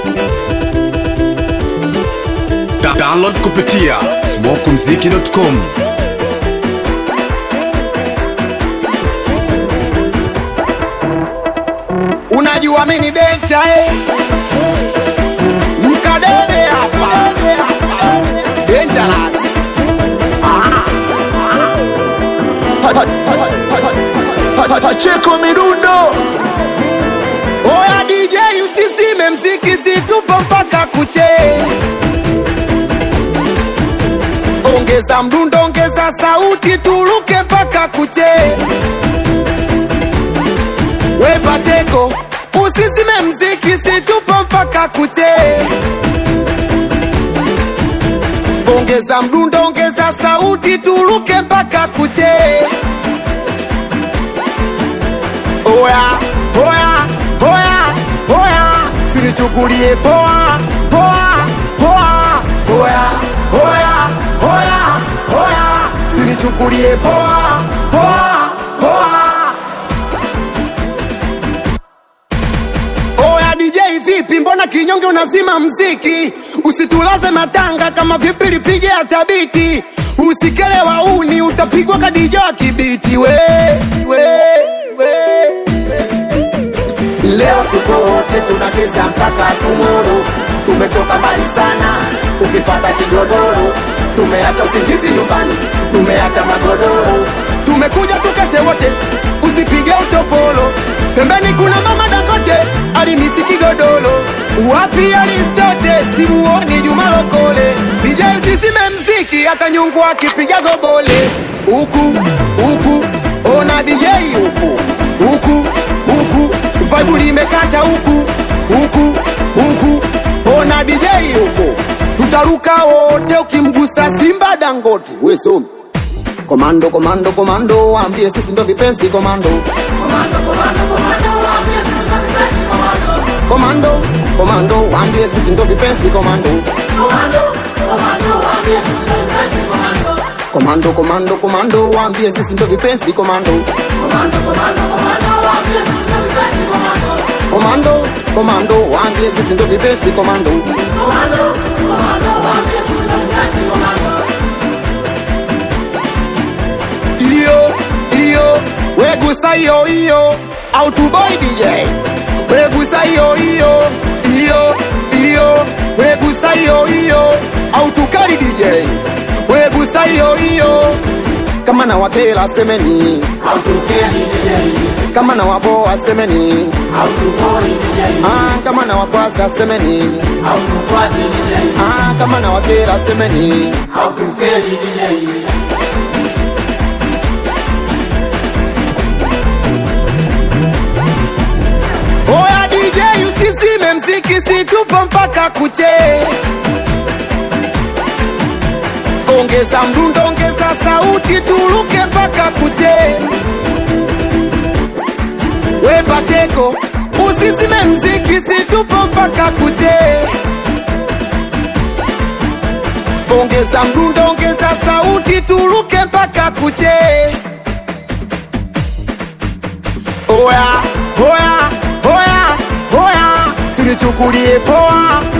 Da download kupitia smokumziki.com unajua mini dencha eh? mkadebe hapa dangerous Pacheko midundo oya dj usisime mziki situpo mpaka kuche ongeza mdundo ongeza sauti tuluke mpaka kuche we pacheko usisime mziki situpo mpaka kuche ongeza mdundo ongeza sauti tuluke mpaka kuche oya oya oya oya sinichukulie poa poa poa oya oya oya oya sinichukulie poa poa poa Oya DJ vipi, mbona kinyonge unazima mziki? Usitulaze matanga kama vipi lipige hata biti. Usikele wauni utapigwa kadija wa kibiti we, we, we. Leo tuko wote tunakesha mpaka tumoro, tumetoka mbali sana, ukifata kigodoro, tumeacha usingizi nyumbani, tumeacha magodoro, tumekuja tukeshe wote, usipige utopolo, pembeni kuna mama Dangote alimisi kigodoro, wapi Aristote simuoni Juma Lokole, DJ usisime mziki hata nyungu akipiga gobole, huku huku ona DJ huku huku huku vibe limekata huku huku huku ona DJ huku tutaruka wote ukimgusa Simba Dangote we zombie Komando, komando, komando, waambie sisi ndo vipenzi komando. Komando, komando, waambie sisi ndo vipenzi komando. Komando, komando, komando, waambie sisi ndo vipenzi komando. Komando, komando, waambie sisi ndo vipenzi komando. Iyo, iyo, wegusa iyo iyo, autoboy DJ. Wegusa iyo iyo, iyo, iyo, wegusa iyo iyo, autukari DJ. Wegusa iyo iyo, kama na watera semeni, kama na waboa semeni, ah, kama na wakwaza semeni, ah, kama na watera semeni. Oya DJ usisime mziki situpo mpaka kuche Ongeza mdundo ongeza sauti tuluke mpaka kuche We Pacheko usisime mziki situpo mpaka kuche Ongeza mdundo ongeza sauti tuluke mpaka kuche Oya, oya, oya, oya, sinichukulie poa